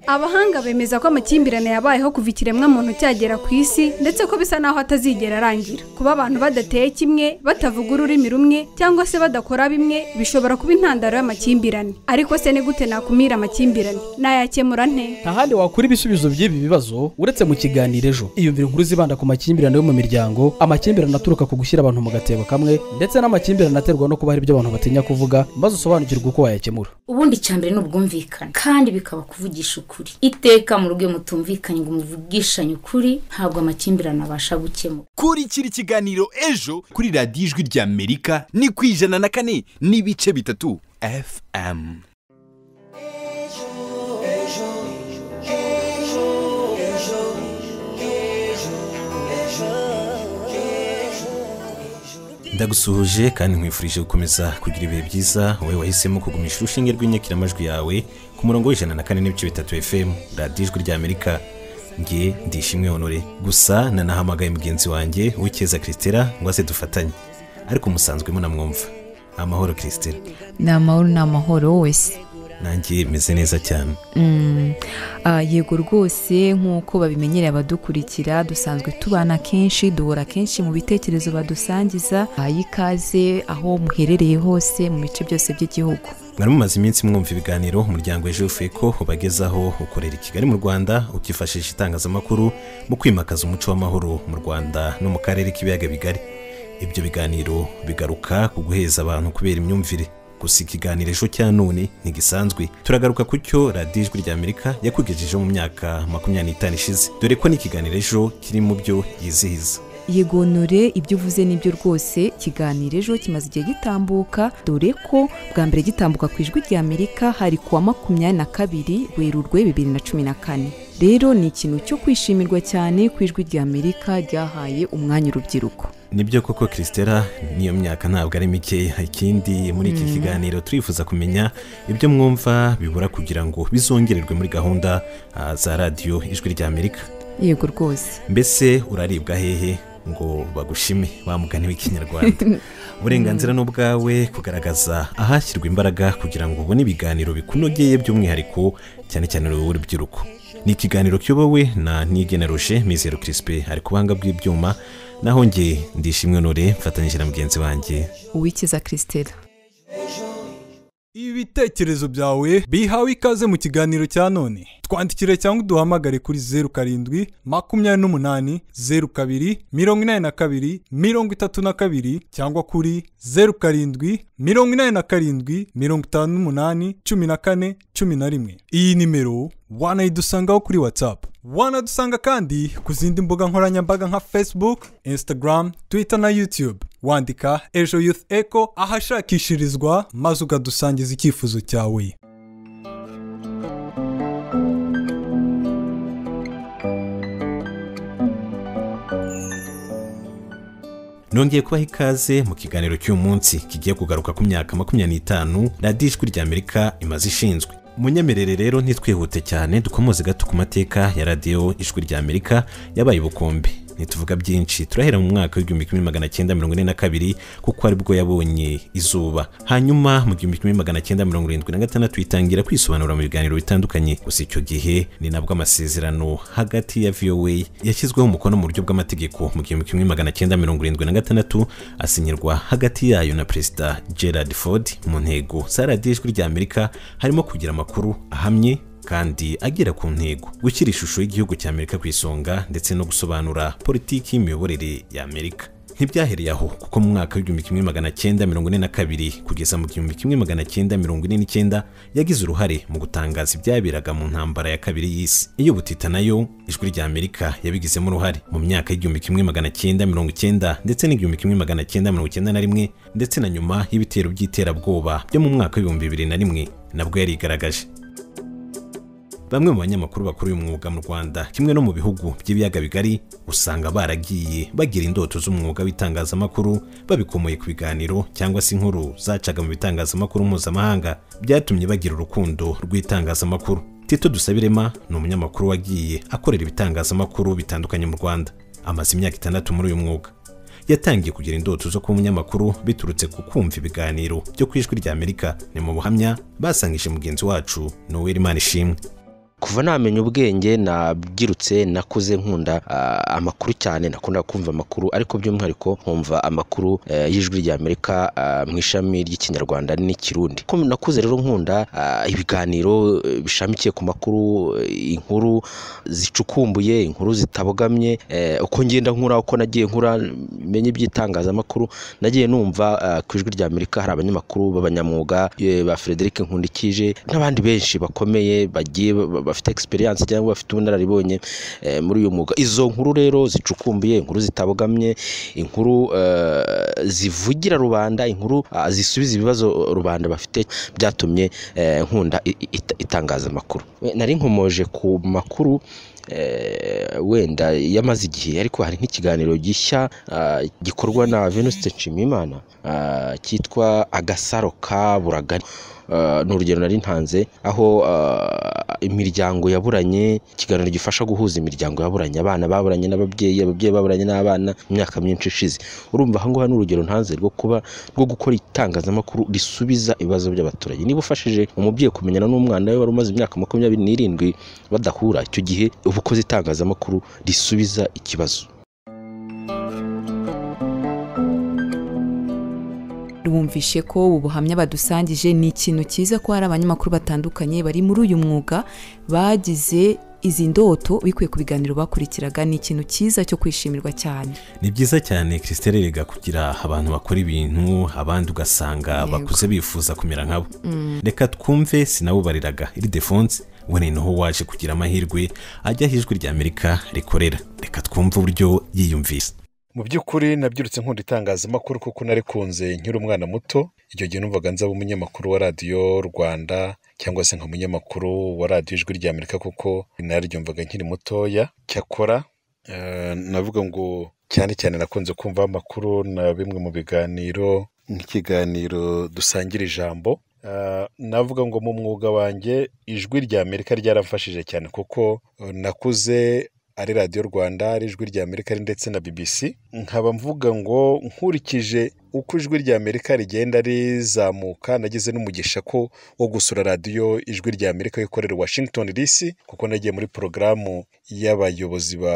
abahanga bemeza ko amakimbirane yabayeho kuva ikiremwamuntu cyagera ku isi ndetse ko bisa naho atazigera arangira kuba abantu badateye kimwe batavuga ururimi rumwe cyangwa se badakora bimwe bishobora kuba intandaro y'amakimbirane ariko se ni gute nakumira amakimbirane nayakemura nte nta handi wakura ibisubizo by'ibi bibazo uretse mu kiganiro ejo iyumvire inkuru zibanda ku makimbirane yo mu miryango amakimbirane aturuka ku gushyira abantu mu gatebo kamwe ndetse n'amakimbirane aterwa no kuba hari ibyo abantu batinya kuvuga maze usobanukirwe uko wayakemura ubundi icyambere ni ubwumvikane kandi bikaba kuvugisha ukuri iteka mu rugo iyo mutumvikanye ngo muvugishanye ukuri ntabwo amakimbirane abasha gukemura kurikira ikiganiro ejo kuri radiyo ijwi rya amerika ni ku ijana na kane n'ibice bitatu fm ndagusuhuje kandi nkwifurije gukomeza kugira ibihe byiza wowe wahisemo kugumisha urushinge rw'inyakiramajwi yawe ku murongo w'ijana na kane n'ibice bitatu fm radiyo ijwi rya amerika nge ndishimwe honore gusa nanahamagaye mugenzi wanjye wikeza christela ngo aze dufatanye ariko musanzwemo namwumva amahoro christela ni amahoro ni amahoro wese nanjye meze neza cyane Mm, ah, yego rwose nk'uko babimenyereye abadukurikira dusanzwe tubana kenshi duhora kenshi mu bitekerezo badusangiza baha ikaze aho muherereye hose mu bice byose by'igihugu mwari mumaze iminsi mwumva ibiganiro umuryango ejo feko ubagezaho ukorera i kigali mu rwanda ukifashisha itangazamakuru mu kwimakaza umuco w'amahoro mu rwanda no mu karere k'ibiyaga bigari ibyo biganiro bigaruka ku guheza abantu kubera imyumvire gusa ikiganiro ejo cya none ntigisanzwe turagaruka ku cyo radiyo ijwi rya amerika yakwigejejeho mu myaka makumyabiri n'itanu ishize dore ko n'ikiganiro ejo kiri mu byo yizihiza yegonore ibyo uvuze nibyo rwose ikiganiro ejo kimaze igihe gitambuka dore ko bwa mbere gitambuka ku ijwi rya amerika hari ku wa makumyabiri na kabiri werurwe bibiri na cumi na kane rero ni ikintu cyo kwishimirwa cyane ku ijwi rya amerika ryahaye umwanya urubyiruko nibyo koko christela n'iyo myaka ntabwo ari mike ikindi muri iki kiganiro turifuza kumenya ibyo mwumva bibura kugira ngo bizongererwe muri gahunda ah, za radiyo ijwi rya amerika yego rwose mbese uraribwa hehe ngo bagushime bamugane w'ikinyarwanda uburenganzira ni ubwawe kugaragaza ahashyirwa imbaraga kugira ngo ubone ibiganiro bikunogeye by'umwihariko cyane cyane urubyiruko ni ikiganiro kiyobowe na nigeneroje mizero kirisipe ari ku buhanga bw'ibyuma naho nge ndishimwe nure mfatanyije na mugenzi wanjye uwikiza christela ibitekerezo byawe bihawe ikaze mu kiganiro cya none twandikire cyangwa uduhamagare kuri zeru karindwi makumyabiri n'umunani zeru kabiri mirongo inani na kabiri mirongo itatu na kabiri cyangwa kuri zeru karindwi mirongo inani na karindwi mirongo itanu n'umunani cumi na kane cumi na rimwe iyi nimero wanayidusangaho kuri watsapu wanadusanga kandi ku zindi mbuga nkoranyambaga nka facebook instagram twitter na youtube wandika ejo youth echo ahashakishirizwa maze ukadusangiza icyifuzo cyawe nongeye kubaha ikaze mu kiganiro cy'uyu munsi kigiye kugaruka ku myaka makumyabiri n'itanu radiyo ijwi rya amerika imaze ishinzwe munyemerere rero ntitwihute cyane dukomoze gato ku mateka ya radiyo ijwi rya amerika yabaye ubukombe ntituvuga byinshi turahera mu mwaka w'igihumbi kimwe magana cyenda mirongo ine na kabiri kuko aribwo yabonye izuba hanyuma mu gihumbi kimwe magana cyenda mirongo irindwi na gatandatu itangira kwisobanura mu biganiro bitandukanye gusa icyo gihe ni nabwo amasezerano hagati ya voa yashyizweho umukono mu buryo bw'amategeko mu gihumbi kimwe magana cyenda mirongo irindwi na gatandatu asinyirwa hagati yayo na perezida gerard ford mu ntego za radiyo ijwi rya amerika harimo kugira amakuru ahamye kandi agera ku ntego gushyira ishusho y'igihugu cya amerika ku isonga ndetse no gusobanura politiki y'imiyoborere ya amerika ntibyahereye aho kuko mu mwaka w'igihumbi kimwe magana cyenda mirongo ine na kabiri kugeza mu gihumbi kimwe magana cyenda mirongo ine n'icyenda yagize uruhare mu gutangaza ibyaberaga mu ntambara ya kabiri y'isi iyo butita nayo ijwi rya amerika yabigizemo uruhare mu myaka y'igihumbi kimwe magana cyenda mirongo icyenda ndetse n'igihumbi kimwe magana cyenda mirongo icyenda na rimwe ndetse na nyuma y'ibitero by'iterabwoba byo mu mwaka w'ibihumbi bibiri na rimwe nabwo yarigaragaje bamwe mu banyamakuru bakuru uyu mwuga mu rwanda kimwe no mu bihugu by'ibiyaga bigari usanga baragiye bagira indoto z'umwuga w'itangazamakuru babikomoye ku biganiro cyangwa se inkuru zacaga mu bitangazamakuru mpuzamahanga byatumye bagira urukundo rw'itangazamakuru tito dusabirema ni umunyamakuru wagiye akorera ibitangazamakuru bitandukanye mu rwanda amaze imyaka itandatu muri uyu mwuga yatangiye kugira indoto zo kuba umunyamakuru biturutse ku kumva ibiganiro byo ku ijwi rya amerika ni mu buhamya basangije mugenzi wacu noel imana ishimwe kuva namenya ubwenge nabyirutse nakuze nkunda ah, amakuru cyane nakunda kumva amakuru ariko by'umwihariko nkumva amakuru eh, y'ijwi ry'amerika mu ishami ry'ikinyarwanda n'ikirundi Ko nakuze rero nkunda ah, ibiganiro eh, bishamikiye ku makuru eh, inkuru zicukumbuye inkuru zitabogamye eh, uko ngenda nkura uko nagiye nkura menye iby'itangazamakuru nagiye numva ah, ku ijwi ry'amerika hari abanyamakuru b'abanyamwuga eh, ba frederic nkundikije n'abandi benshi bakomeye bagiye ba- bafite experience cyangwa bafite ubunararibonye eh, muri uyu mwuga izo nkuru rero zicukumbuye inkuru zitabogamye inkuru eh, zivugira rubanda inkuru ah, zisubiza ibibazo rubanda bafite byatumye eh, nkunda i- i- ita- itangazamakuru We- nari nkomoje ku makuru eh, wenda yamaze igihe ariko hari nk'ikiganiro gishya ah, gikorwa na venuste nshimiyimana ah, cyitwa agasaro kaburagari Ah, ni urugero nari ntanze aho ah, imiryango yaburanye ikiganiro gifasha guhuza imiryango yaburanye abana baburanye n'ababyeyi ababyeyi baburanye n'abana mu myaka myinshi ishize urumva aha ngaha ni urugero ntanze rwo kuba rwo gukora itangazamakuru risubiza ibibazo by'abaturage niba ufashije umubyeyi kumenyana n'umwana we wari umaze imyaka makumyabiri n'irindwi badahura icyo gihe uba ukoze itangazamakuru risubiza ikibazo bumvishe ko ubu buhamya badusangije ni ikintu cyiza ko hari abanyamakuru batandukanye bari muri uyu mwuga bagize izi ndoto bikuye ku biganiro bakurikiraga ni ikintu cyiza cyo kwishimirwa cyane ni byiza cyane christelle rega kugira abantu bakora ibintu abandi ugasanga Yego. bakuze bifuza kumera nkabo reka twumve sinawubariraga iridefonse we ni naho waje kugira amahirwe ajya aho ijwi ry'amerika rikorera reka twumve uburyo yiyumvise mu by'ukuri nabyirutse nkunda itangazamakuru kuko narikunze nkiri umwana muto icyo gihe numvaga nzaba umunyamakuru wa radiyo rwanda cyangwa se nka munyamakuru wa radiyo ijwi rya amerika kuko naryumvaga nkiri mutoya cyakora eh, navuga ngo cyane cyane nakunze kumva amakuru na bimwe mu biganiro nk'ikiganiro dusangira ijambo Eh, navuga ngo mu mwuga wanjye ijwi rya amerika ryaramfashije cyane kuko eh, nakuze ari radiyo rwanda ari ijwi rya amerika ari ndetse na bbc nkaba mvuga ngo nkurikije uko ijwi rya amerika rigenda rizamuka nageze n'umugisha ko wo gusura radiyo ijwi rya amerika ikorera i washington dc kuko nagiye muri porogaramu y'abayobozi ba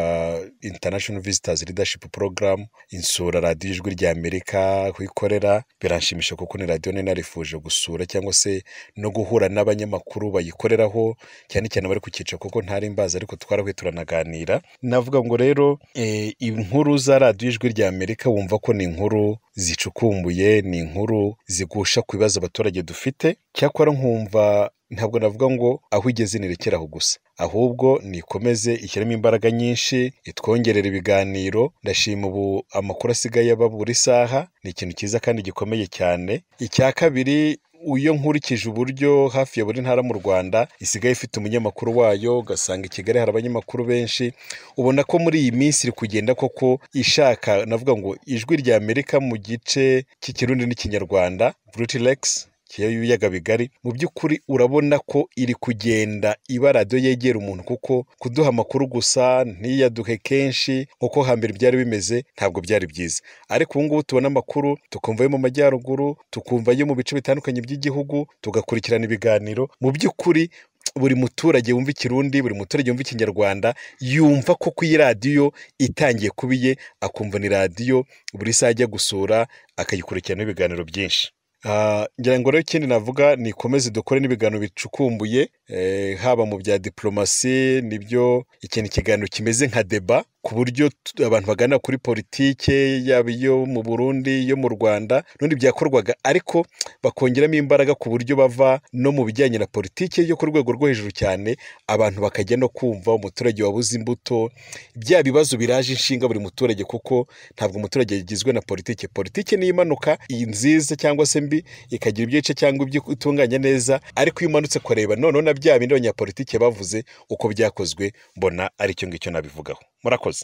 international visitors leadership program insura radiyo ijwi rya amerika kuyikorera biranshimisha kuko ni radiyo nari narifuje gusura cyangwa se no guhura n'abanyamakuru bayikoreraho cyane cyane abari ku cyiciro kuko ntari mbazi ariko twarahuye turanaganira navuga ngo rero eh, inkuru za radiyo ijwi rya amerika wumva ko ni inkuru zicukumbuye ni inkuru zigusha ku bibazo abaturage dufite cyakora nkumva ntabwo navuga ngo aho igeze nirekere aho gusa ahubwo nikomeze ishyiremo imbaraga nyinshi itwongerera ibiganiro ndashima ubu amakuru asigaye aba buri saha ni ikintu cyiza kandi gikomeye cyane icya kabiri iyo nkurikije uburyo hafi ya buri ntara mu rwanda isigaye ifite umunyamakuru wayo ugasanga i kigali hari abanyamakuru benshi ubona ko muri iyi minsi iri kugenda koko ishaka navuga ngo ijwi rya amerika mu gice cy'ikirundi n'ikinyarwanda brutilex y'ibiyaga bigari mu by'ukuri urabona ko iri kugenda iba radiyo yegera umuntu kuko kuduha amakuru gusa ntiyaduhe kenshi nk'uko hambere byari bimeze ntabwo byari byiza ariko ubu ngubu tubona amakuru tukumva ayo mu majyaruguru tukumva ayo mu bice bitandukanye by'igihugu tugakurikirana ibiganiro mu by'ukuri buri muturage wumva ikirundi buri muturage wumva ikinyarwanda yumva ko ku iyi radiyo itangiye kuba iye akumva ni radiyo buri saha ajya gusura akayikurikirana ibiganiro byinshi Ah, ngira ngo rero ikindi navuga ni ikomeze dukore n'ibiganiro bicukumbuye eh, haba mu bya diporomasi nibyo ikintu ikiganiro kimeze nka deba ku buryo t- abantu baganira kuri politike yaba iyo mu burundi iyo mu rwanda n'ubundi byakorwaga ariko bakongeramo imbaraga ku buryo bava no mu bijyanye na politike yo ku rwego rwo hejuru cyane abantu bakajya no kumva umuturage wabuze imbuto bya bibazo biraje inshinga buri muturage kuko ntabwo umuturage yagizwe na politike politike niyo imanuka iyi nziza cyangwa se mbi ikagira ibyo ica cyangwa ibyo itunganya neza ariko iyo umanutse kureba noneho na bya bindi abanyapolitike bavuze uko byakozwe mbona ari cyo ngicyo nabivugaho murakoze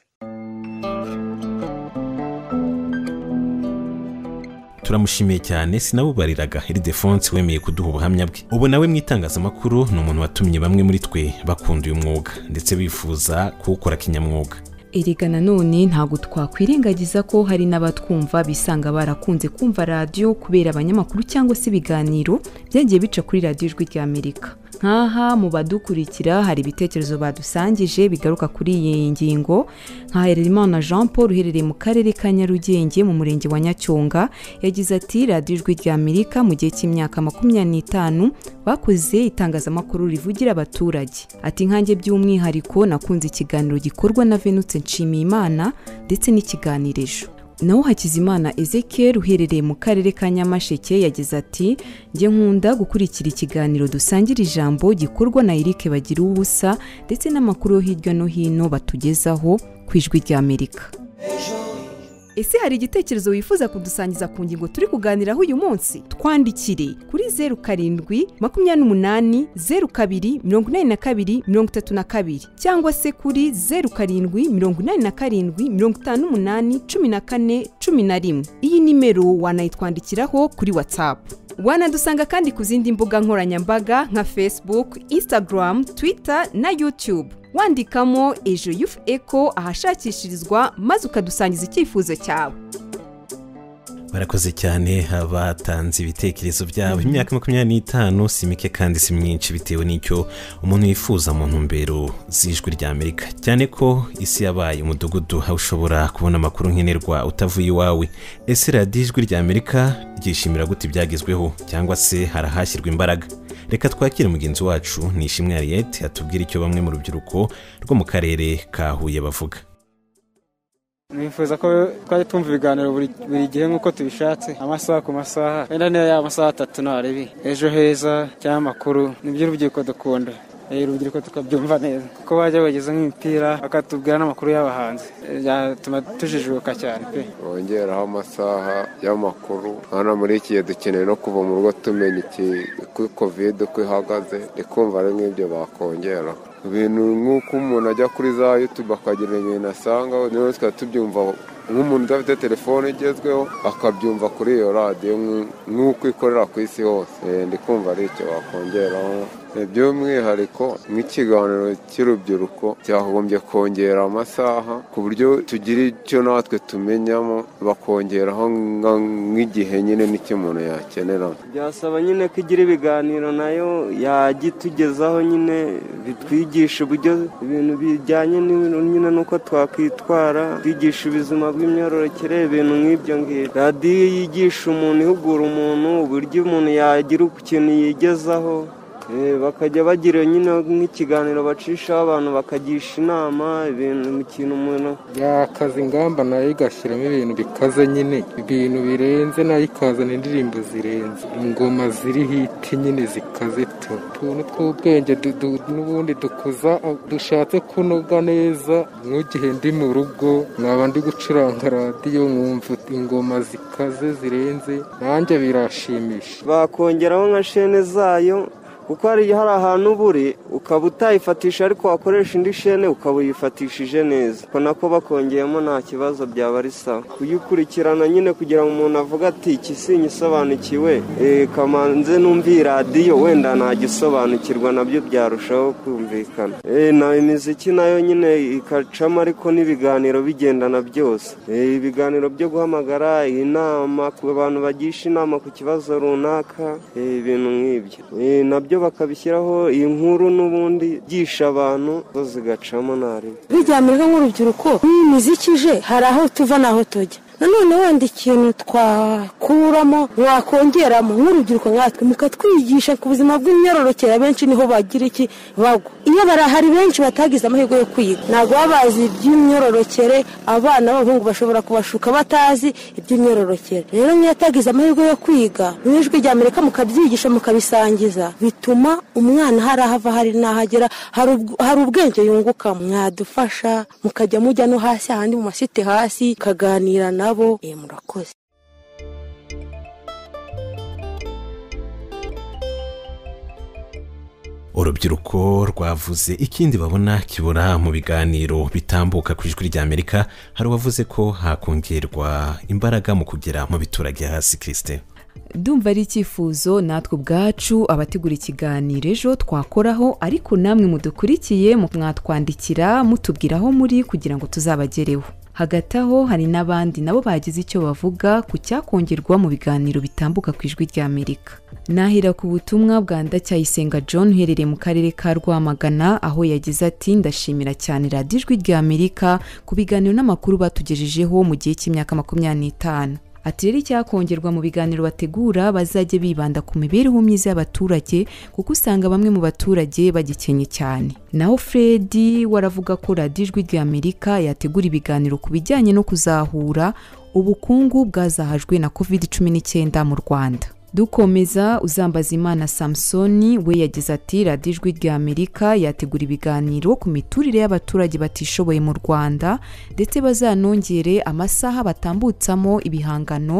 turamushimiye cyane sinawubariraga iridefonse wemeye kuduha ubuhamya bwe ubu nawe mu itangazamakuru ni umuntu watumye bamwe muri twe bakunda uyu mwuga ndetse bifuza kuwukora kinyamwuga erega nanone ntabwo twakwirengagiza ko hari n'abatwumva bisanga barakunze kumva radiyo kubera abanyamakuru cyangwa se ibiganiro byagiye bica kuri radiyo ijwi ry'amerika nk'aha mu badukurikira hari ibitekerezo badusangije bigaruka kuri iyi ngingo nka Hererimana Jean Paul uherereye mu karere ka Nyarugenge mu murenge wa Nyacyonga yagize ati radiyo ijwi rya Amerika mu gihe cy'imyaka makumyabiri n'itanu bakoze itangazamakuru rivugira abaturage ati nkange by'umwihariko nakunze ikiganiro gikorwa na Venutse Nshimiyimana ndetse n'ikiganiro ejo naho hakizimana ezekiel uherereye mu karere ka nyamasheke yagize ati njye nkunda gukurikira ikiganiro dusangira ijambo gikorwa na eric bagira ubusa ndetse n'amakuru yo hirya no hino batugezaho ku ijwi rya amerika ese hari igitekerezo wifuza kudusangiza ku ngingo turi kuganiraho uyu munsi twandikire kuri zeru karindwi makumyabiri n'umunani zeru kabiri mirongo inani na kabiri mirongo itatu na kabiri cyangwa se kuri zeru karindwi mirongo inani na karindwi mirongo itanu n'umunani cumi na kane cumi na rimwe iyi nimero wanayitwandikiraho kuri watsapu wanadusanga kandi ku zindi mbuga nkoranyambaga nka facebook instagram twitter na youtube wandikamo ejo yufu eko ahashakishirizwa maze ukadusangiza icyifuzo cyawe barakoze cyane abatanze ibitekerezo byabo imyaka makumyabiri n'itanu si mike kandi si myinshi bitewe n'icyo umuntu yifuza mu ntumbero z'ijwi rya amerika cyane ko isi yabaye umudugudu aho ushobora kubona amakuru nkenerwa utavuye iwawe ese radiyo ijwi rya amerika ryishimira gute ibyagezweho cyangwa se harahashyirwa imbaraga reka twakire mugenzi wacu ni ishimwe hariyete atubwira icyo bamwe mu rubyiruko rwo mu karere ka huye bavuga nifuza ko twajya tumva ibiganiro buri buri gihe nk'uko tubishatse amasaha ku masaha wenda niyo yaba amasaha atatu ntarebi ejo heza cyangwa amakuru nibyo urubyiruko dukunda Eh, urubyiruko tukabyumva neza kuko bajya bageza nk'imipira bakatubwira n'amakuru y'abahanzi byatuma tujijuka cyane pe bongeraho amasaha y'amakuru hano muri iki gihe dukeneye no kuva mu rugo tumenya iki uko kovide uko ihagaze ndikumva ari nk'ibyo bakongera ibintu nk'uko umuntu ajya kuri za yutube akagira ibintu asangaho niyo twari tubyumva nk'umuntu udafite telefone igezweho akabyumva kuri iyo radiyo nk'u- nk'uko ikorera ku isi hose Eh, ndi kumva ari icyo bakongeraho Eh, by'umwihariko nk'ikiganiro cy'urubyiruko cyagombye kongera amasaha ku buryo tugira icyo natwe tumenyamo bakongeraho nka- nk'igihe nyine n'icyo umuntu yakenera byasaba nyine ko igira ibiganiro nayo yajya itugezaho nyine bitwigisha uburyo ibintu bijyanye n'ibintu nyine n'uko twakwitwara twigisha ubuzima bw'imyororokere ibintu nk'ibyo ngibyo radiyo yigisha umuntu ihugura umuntu uburyo umuntu yagira ikintu yigezaho Eh, bakajya bagira nyine nk'ikiganiro bacishaho abantu bakagisha inama ibintu mu kintu umuntu yakaza ingamba nayo igashyiramo ibintu bikaze nyine ibintu birenze nayo ikazana indirimbo zirenze ingoma ziri hiti nyine zikaze tu utuntu tw'ubwenge du- du- n'ubundi dukuza dushatse kunoga neza nk'igihe ndi mu rugo nkaba ndi gucuranga radiyo nkumva ingoma zikaze zirenze nanjye birashimisha bakongeraho nka shene zayo kuko hari hari ahantu uba uri ukaba utayifatisha ariko wakoresha indi shene ukaba uyifatishije neza ubwo nako bakongeyemo nta kibazo byaba ari sawa kuyikurikirana nyine kugira ngo umuntu avuge ati iki sinyisobanukiwe eh, kamanze numva iyi radiyo wenda nagisobanukirwa nabyo byarushaho kumvikana Eh, na imiziki nayo nyine ikacamo ariko n'ibiganiro bigendana byose Eh, ibiganiro byo guhamagara inama ku bantu bagisha inama ku kibazo runaka eh, ibintu nk'ibyo Eh, nabyo bakabishyiraho iyi nkuru n'ubundi byigisha abantu zo zigacamo ntari biryamira nk'urubyiruko n'imiziki ije hari aho tuva n'aho tujya nanone wenda ikintu twakuramo mwakongeramo nk'urubyiruko nkatwe mukatwigisha ku buzima bw'imyororokere abenshi niho bagira iki bagwa iyo barahari benshi batagize amahirwe yo kwiga ntabwo baba bazi iby'imyororokere abana b'abahungu bashobora kubashuka batazi iby'imyororokere rero nk'iyo atagize amahirwe yo kwiga mu ijwi rya amerika mukabyigisha mukabisangiza bituma umwana hari aho ava hari n'aho agera hari ubw- hari ubwenge yunguka mwadufasha mukajya mujya no hasi ahandi mu masite hasi mukaganira nabo Eh, murakoze urubyiruko rwavuze ikindi babona kibura mu biganiro bitambuka ku ijwi rya amerika hari uwavuze ko hakongerwa imbaraga mu kugera mu biturage hasi kirisite ndumva ari icyifuzo natwe ubwacu abategura ikiganiro ejo twakoraho ariko namwe mudukurikiye mwatwandikira mutubwira aho muri kugira ngo tuzabagereho hagati aho hari n'abandi nabo bagize icyo bavuga ku cyakongerwa mu biganiro bitambuka ku ijwi rya amerika nahira ku butumwa bwa ndacyayisenga john uherereye mu karere ka rwamagana aho yagize ati ndashimira cyane radiyo ijwi rya amerika ku biganiro n'amakuru batugejejeho mu gihe cy'imyaka makumyabiri n'itanu ati rero icyakongerwa mu biganiro bategura bazajye bibanda ku mibereho myiza y'abaturage kuko usanga bamwe mu baturage bagikenye cyane naho fred waravuga ko radiyo ijwi rya amerika yategura ibiganiro ku bijyanye no kuzahura ubukungu bwazahajwe na covid cumi n'icyenda mu rwanda dukomeza uzambaza imana samusoni we yagize ati radiyo ijwi rya amerika yategura ibiganiro ku miturire y'abaturage batishoboye mu rwanda ndetse bazanongere amasaha batambutsamo ibihangano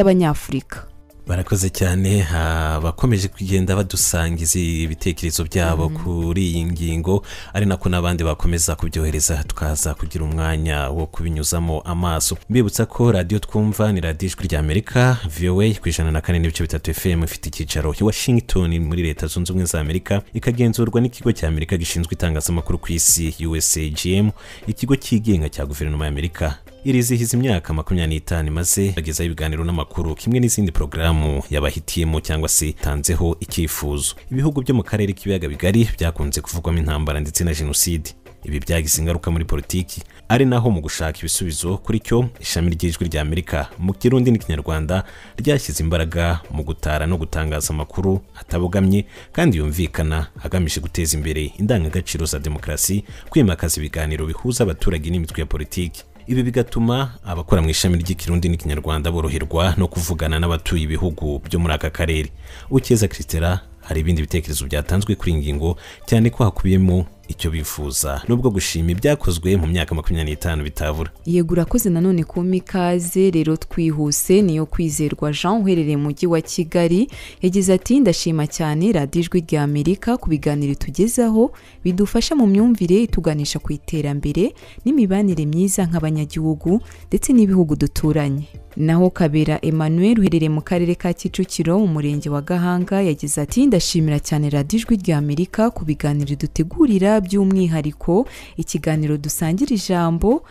by'abanyafurika barakoze cyane abakomeje kugenda badusangiza ibitekerezo byabo kuri iyi ngingo ari nako n'abandi bakomeza kubyohereza tukaza kugira umwanya wo kubinyuzamo amaso mbibutsa ko radiyo twumva ni radiyo ijwi ry'amerika vowa ku ijana na kane n'ibice bitatu fm ifite icyicaro i washington muri leta zunze ubumwe za amerika ikagenzurwa n'ikigo cya amerika gishinzwe itangazamakuru ku isi usagm ikigo cyigenga cya guverinoma y'amerika irizihiza imyaka makumyabiri n'itanu imaze bagezaho ibiganiro n'amakuru kimwe n'izindi porogaramu yabahitiyemo cyangwa se itanzeho icyifuzo ibihugu byo mu karere k'ibiyaga bigari byakunze kuvugwamo intambara ndetse na jenoside ibi byagize ingaruka muri politiki ari naho mu gushaka ibisubizo kuri cyo ishami ry'ijwi rya amerika mu kirundi n'ikinyarwanda ryashyize imbaraga mu gutara no gutangaza amakuru atabogamye kandi yumvikana agamije guteza imbere indangagaciro za demokarasi kwimakaza ibiganiro bihuza abaturage n'imitwe ya politiki ibi bigatuma abakora mu ishami ry'ikirundi n'ikinyarwanda boroherwa no kuvugana n'abatuye ibihugu byo muri aka karere ukeza kiritera hari ibindi bitekerezo byatanzwe kuri iyi ngingo cyane ko hakubiyemo icyo bifuza nubwo gushima ibyakozwe mu myaka makumyabiri n'itanu bitabura yego urakoze nanone kumpa ikaze rero twihuse niyo kwizerwa jean uherereye mu mujyi wa kigali yagize ati ndashima cyane radiyo ijwi rya amerika ku biganiro itugezaho bidufasha mu myumvire ituganisha ku iterambere n'imibanire myiza nk'abanyagihugu ndetse n'ibihugu duturanye naho kabera emmanuel uherereye mu karere ka kicukiro mu murenge wa gahanga yagize ati ndashimira cyane radiyo ijwi rya amerika ku biganiro dutegurira by'umwihariko ikiganiro dusangira ijambo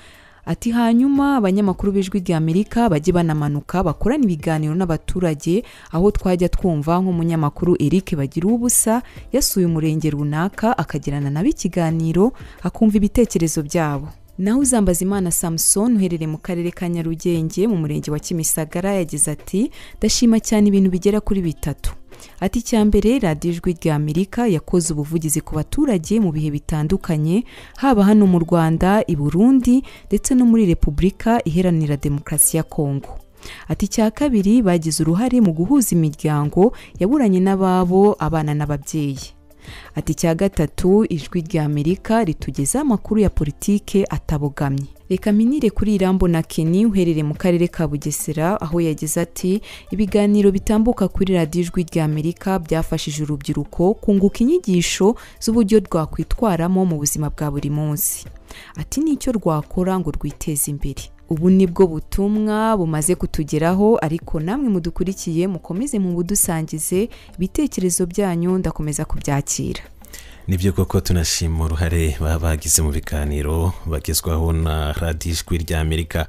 ati hanyuma abanyamakuru b'ijwi ry'amerika bajye banamanuka bakorana ibiganiro n'abaturage aho twajya twumva nk'umunyamakuru eric bagira ubusa yasuye umurenge runaka akagirana nabo ikiganiro akumva ibitekerezo byabo naho uzambaza imana samusoni uherereye mu karere ka nyarugenge mu murenge wa kimisagara yagize ati ndashima cyane ibintu bigera kuri bitatu ati icya mbere radiyo ijwi rya amerika yakoze ubuvugizi ku baturage mu bihe bitandukanye haba hano mu rwanda i burundi ndetse no muri repubulika iharanira demokarasi ya kongo ati icya kabiri bagize uruhare mu guhuza imiryango yaburanye n'ababo abana n'ababyeyi ati icya gatatu ijwi rya amerika ritugezaho amakuru ya politike atabogamye reka minire kuri irambo na keni uherereye mu karere ka bugesera aho yagize ati ibiganiro bitambuka kuri radiyo ijwi rya amerika byafashije urubyiruko kunguka inyigisho z'uburyo rwakwitwaramo mu buzima bwa buri munsi ati nicyo rwakora ngo rwiteze imbere ubu ni bwo butumwa bumaze kutugeraho ariko namwe mudukurikiye mukomeze mu budusangize ibitekerezo byanyu ndakomeza kubyakira nibyo koko tunashima uruhare baba bagize mu biganiro bagezwaho na radiyo ijwi rya amerika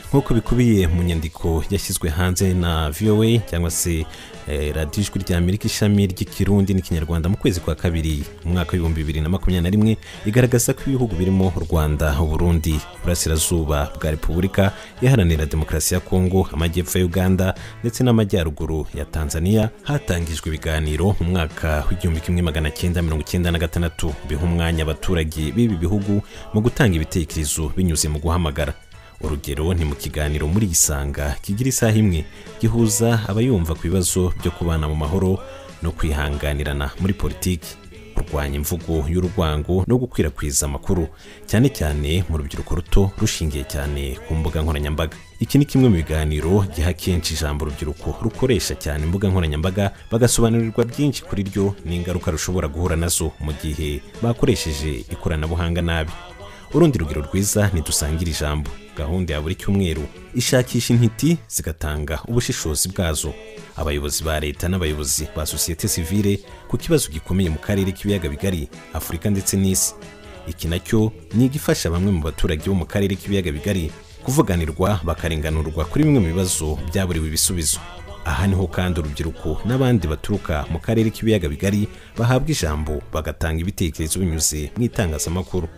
nk'uko bikubiye mu nyandiko yashyizwe hanze na vowa cyangwa se radiyo ijwi rya amerika ishami ry'ikirundi n'ikinyarwanda mu kwezi kwa kabiri mu mwaka w'ibihumbi bibiri na makumyabiri na rimwe igaragaza ko ibihugu birimo u rwanda uburundi uburasirazuba bwa repubulika iharanira demokarasi ya kongo amajyepfo ya uganda ndetse n'amajyaruguru ya tanzania hatangijwe ibiganiro mu mwaka w'igihumbi kimwe magana cyenda mirongo icyenda na gatandatu biha umwanya abaturage b'ibi bihugu mu gutanga ibitekerezo binyuze mu guhamagara urugero ni mu kiganiro muri isanga kigira isaha imwe gihuza abayumva ku bibazo byo kubana mu mahoro no kwihanganirana muri politiki kurwanya imvugo y'urwango no gukwirakwiza amakuru cyane cyane mu rubyiruko ruto rushingiye cyane ku mbuga nkoranyambaga iki ni kimwe mu biganiro giha kenshi ijambo urubyiruko rukoresha cyane imbuga nkoranyambaga bagasobanurirwa byinshi kuri ryo n'ingaruka rushobora guhura nazo mu gihe bakoresheje ikoranabuhanga nabi urundi rugero rwiza ntidusangira ijambo gahunda ya buri cyumweru ishakisha intiti zigatanga ubushishozi bwazo abayobozi ba leta n'abayobozi ba sosiyete sivile ku kibazo gikomeye mu karere k'ibiyaga bigari afurika ndetse n'isi iki nacyo ni igifasha bamwe mu baturage bo mu karere k'ibiyaga bigari kuvuganirwa bakarenganurwa kuri bimwe mu bibazo byaburiwe ibisubizo aha niho kandi urubyiruko n'abandi baturuka mu karere k'ibiyaga bigari bahabwa ijambo bagatanga ibitekerezo binyuze mu itangazamakuru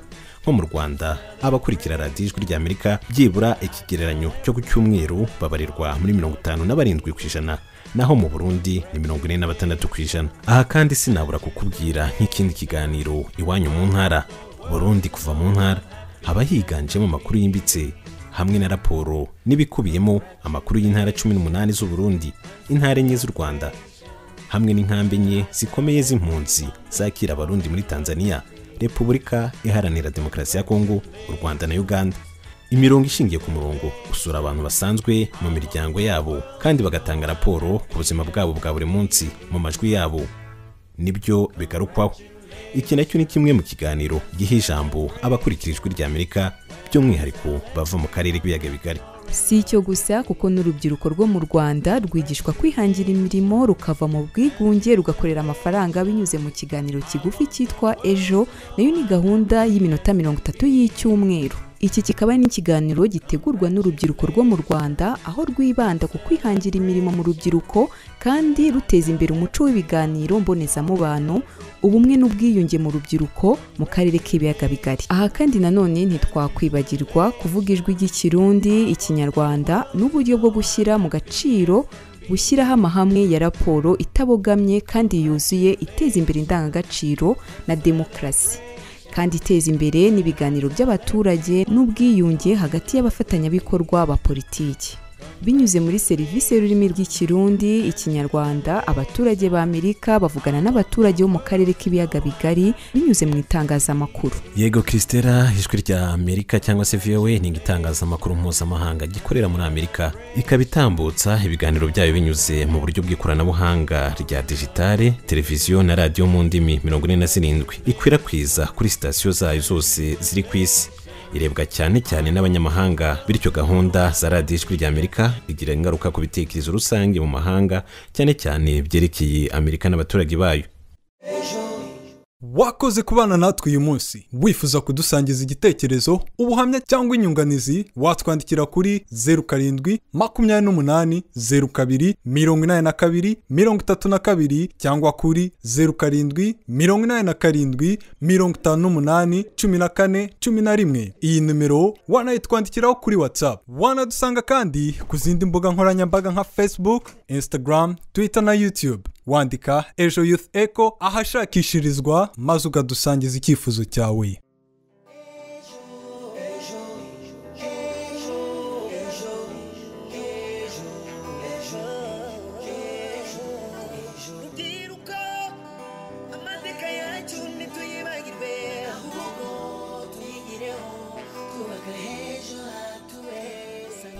nko mu rwanda abakurikira radiyo ijwi ry'amerika byibura ikigereranyo cyo ku cyumweru babarirwa muri mirongo itanu na barindwi ku ijana naho mu burundi ni mirongo ine na batandatu ku ijana aha kandi sinabura kukubwira nk'ikindi kiganiro iwanyu mu ntara burundi kuva mu ntara haba higanjemo amakuru yimbitse hamwe na raporo n'ibikubiyemo amakuru y'intara cumi n'umunani z'uburundi intara enye z'u rwanda hamwe n'inkambi enye zikomeye z'impunzi zakira abarundi muri tanzania repubulika iharanira demokarasi ya kongo u rwanda na uganda imirongo ishingiye ku murongo usura abantu basanzwe mu miryango yabo kandi bagatanga raporo ku buzima bwabo bwa buri munsi mu majwi yabo nibyo bigarukwaho iki nacyo ni kimwe mu kiganiro giha ijambo abakurikira ijwi ry'amerika by'umwihariko bava mu karere k'ibiyaga bigari si icyo gusa kuko n'urubyiruko rwo mu rwanda rwigishwa kwihangira imirimo rukava mu bwigunge rugakorera amafaranga binyuze mu kiganiro kigufi cyitwa ejo nayo ni gahunda y'iminota mirongo itatu y'icyumweru iki kikaba ari n'ikiganiro gitegurwa n'urubyiruko rwo mu rwanda aho rwibanda ku kwihangira imirimo mu rubyiruko kandi ruteza imbere umuco w'ibiganiro mbonezamubano ubumwe n'ubwiyunge mu rubyiruko mu karere k'ibiyaga bigari aha kandi nanone ntitwakwibagirwa kuvuga ijwi ry'ikirundi ikinyarwanda n'uburyo bwo gushyira mu gaciro gushyiraho amahame ya raporo itabogamye kandi yuzuye iteza imbere indangagaciro na demokarasi kandi iteza imbere n'ibiganiro by'abaturage n'ubwiyunge hagati y'abafatanyabikorwa ba politiki binyuze muri serivisi y'ururimi rw'ikirundi ikinyarwanda abaturage ba amerika bavugana n'abaturage bo mu karere k'ibiyaga bigari binyuze mu itangazamakuru yego christela ijwi rya amerika cyangwa se voa ni igitangazamakuru mpuzamahanga gikorera muri amerika ikaba itambutsa ibiganiro byayo binyuze mu buryo bw'ikoranabuhanga rya digitale televiziyo na radiyo mu ndimi mirongo ine na zirindwi ikwirakwiza kuri sitasiyo zayo zose ziri ku isi irebwa cyane cyane n'abanyamahanga bityo gahunda za radiyo ijwi ry'amerika igira ingaruka ku bitekerezo rusange mu mahanga cyane cyane byerekeye amerika n'abaturage bayo wakoze kubana natwe uyu munsi wifuza kudusangiza igitekerezo ubuhamya cyangwa inyunganizi watwandikira kuri zeru karindwi makumyabiri n'umunani zeru kabiri mirongo inani na kabiri mirongo itatu na kabiri cyangwa kuri zeru karindwi mirongo inani na karindwi mirongo itanu n'umunani cumi na kane cumi na rimwe iyi nimero wanayitwandikiraho kuri whatsapp wanadusanga kandi ku zindi mbuga nkoranyambaga nka facebook instagram twitter na youtube wandika ejo youth echo ahashakishirizwa maze ukadusangiza icyifuzo cyawe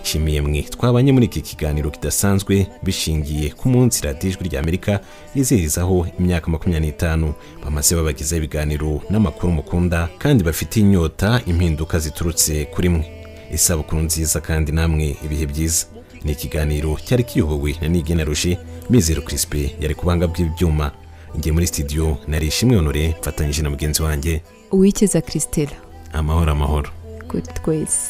nshimiye mwe twabanye muri iki kiganiro kidasanzwe bishingiye ku munsi radiyo ijwi ry'amerika yizihirizaho imyaka makumyabiri n'itanu bamaze babagezaho ibiganiro n'amakuru mukunda kandi bafitiye inyota impinduka ziturutse kuri mwe isabukuru nziza kandi namwe ibihe byiza ni ikiganiro cyari kiyobowe na nigena roje mizero kirisipe yari kubanga bw'ibyuma ngiye muri sitidiyo nari ishimwe honore mfatanyije na mugenzi wanjye uwikeza christela amahoro amahoro kuri twese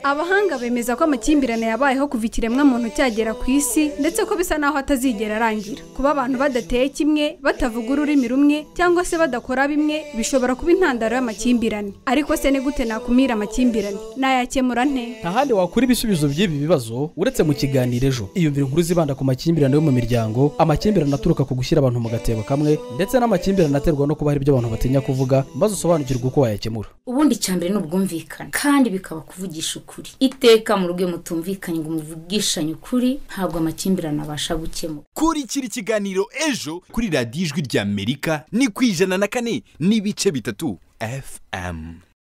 abahanga bemeza ko amakimbirane yabayeho kuva ikiremwamuntu cyagera ku isi ndetse ko bisa naho atazigera arangira kuba abantu badateye kimwe batavuga ururimi rumwe cyangwa se badakora bimwe bishobora kuba intandaro y'amakimbirane ariko se ni gute nakumira amakimbirane nayakemura nte ntahandi wakura ibisubizo by'ibi bibazo uretse mu kiganiro ejo iyumvira inkuru zibanda ku makimbirane yo mu miryango amakimbirane aturuka ku gushyira abantu mu gatebo kamwe ndetse n'amakimbirane aterwa no kuba hari ibyo abantu batinya kuvuga maze usobanukirwe uko wayakemura ubundi icyambere ni ubwumvikane kandi bikaba kuvugisha ukuri iteka mu rugo mutumvikanye ngo muvugishanye ukuri ntabwo amakimbirane abasha gukemura kurikira ikiganiro ejo kuri radiyo ijwi ry'amerika ni ku ijana na kane n'ibice bitatu fm